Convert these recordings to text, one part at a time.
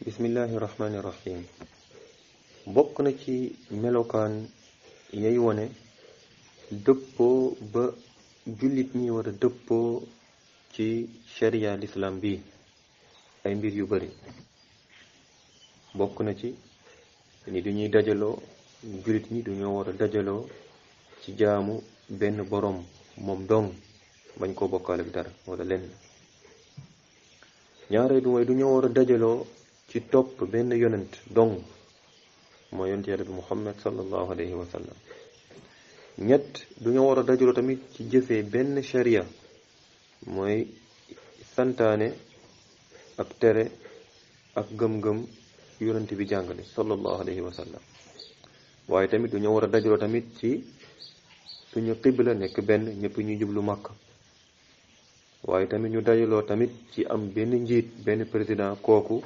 bismillahi rahmaani rahim bokk na ci melokaan yay wone dëppoo ba jullit ñi war a dëppoo ci sharia l'islam bi ay mbir yu bari bokk na ci ni duñuy dajaloo jullit ñi duñoo war a dajaloo ci jaamu benn boroom moom dong bañ koo bokkaale ak dara wala lenn ñaareel bi mooy duñoo war a dajaloo ci topp benn yonent dong mooy yonent yàlla bi muhammad sallallahu alayhi wa sallam ñett duñoo war a dajaloo tamit ci jëfee benn sharia mooy santaane ak tere ak gëm-gëm yonent bi jàngale sallallahu alayhi wa sallam waaye tamit duñoo war a dajaloo tamit ci suñu xibla nekk benn ñëpp ñu jublu màkk waaye tamit ñu dajaloo tamit ci am benn njiit benn président kooku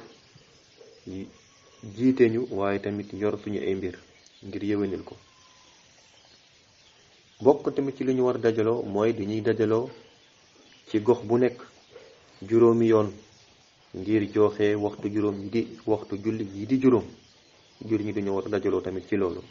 jiite ñu waaye tamit yor suñu ay mbir ngir yéwénil ko bokk tamit ci li ñu war a dajaloo mooy dañuy dajaloo ci gox bu nekk juróomi yoon ngir joxe waxtu juróom yi di waxtu julli yi di juróom jur ñi dañoo war a dajaloo tamit ci loolu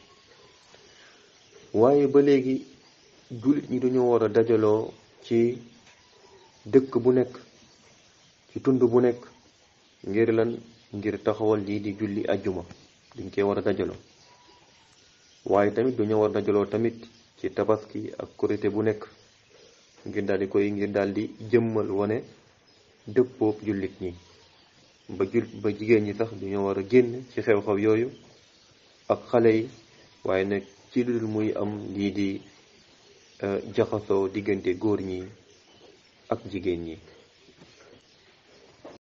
waaye ba léegi jullit ñi dañoo war a dajaloo ci dëkk bu nekk ci tund bu nekk ngir lan ngir taxawal lii di julli ajjuma dañ koy war a dajaloo waaye tamit dañoo war a dajaloo tamit ci tabaski ak korité bu nekk ngir daal di koy ngir daal di jëmmal wane dëppoob jullit ñi ba jul ba jigéen ñi sax dañoo war a génn ci xew-xew yooyu ak xale yi waaye nag ci lu dul muy am lii di jaxasoo diggante góor ñi ak jigéen ñi